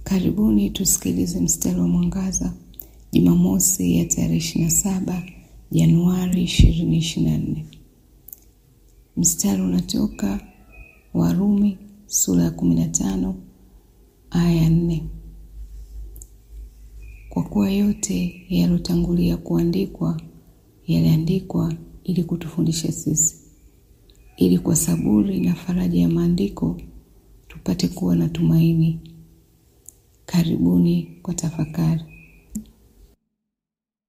Karibuni tusikilize mstari wa mwangaza Jumamosi ya tarehe ishirini na saba Januari ishirini ishirini na nne. Mstari unatoka Warumi sura ya kumi na tano aya ya nne. Kwa kuwa yote yaliyotangulia kuandikwa yaliandikwa ili kutufundisha sisi, ili kwa saburi na faraja ya maandiko tupate kuwa na tumaini. Karibuni kwa tafakari.